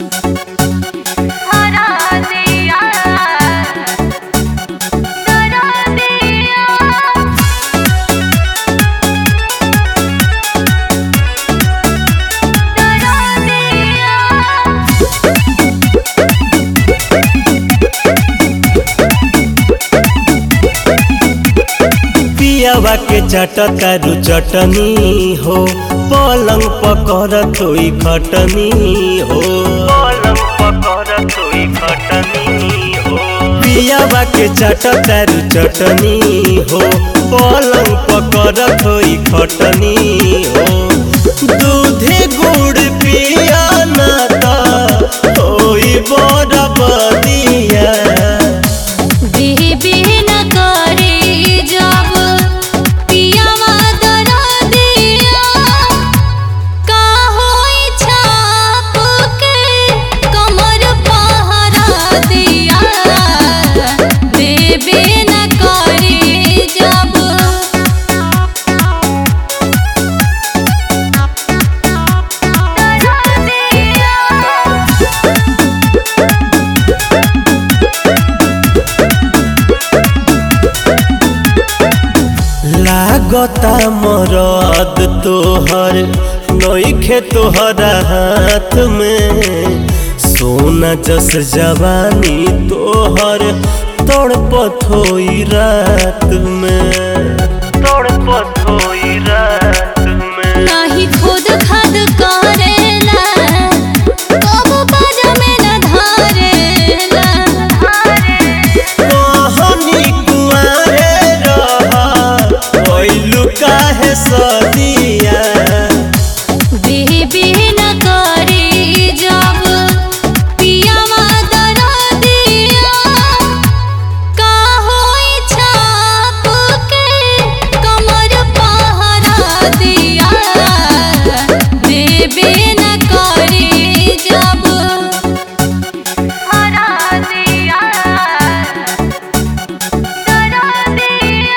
हरा दिया डरा दिया डरा दिया पियावा के चटतारू चटनी हो पलंग पकड़ थोई खटनी हो पलंग पकड़ थोई खटनी हो पियावा के चटतारू चटनी हो पलंग पकड़ थोई खटनी हो दूधे गुड़ पिया ना ता होई बड़ा बदिया बेबी न करे जब पियावा डरा दिया का होई छाप के कमर पहरा दिया बेबी न करे जब डरा दिया लागता मरद तोहर नईखे तोहरा हाथ में सोना जस जवानी तोहर तड़पत होई रात में तड़पत होई रात में नाही खुद खद करेला कबो बाजा में न धारेला कहानी कुआरे रहा कोइलू काहे सदिया बेबी न करे जब पियावा डरा दिया का होई छाप के कमर पहरा दिया बेबी न करे जब हरा दिया डरा दिया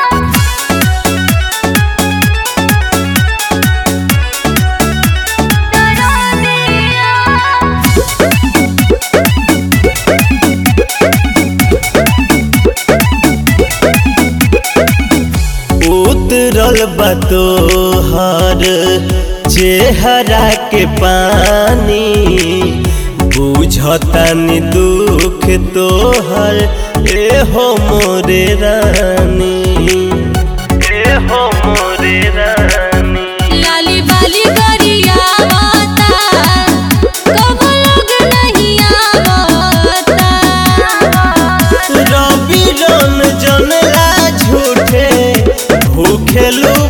डरा दिया उतरल बा तोहर चेहरा के पानी बुझतानी दुख तोहर ए हो मोरे रानी ए हो मोरे रानी लाली बाली गरियावता कब लोग नहीं आवता रवि रन जनला झूठे भूखेलू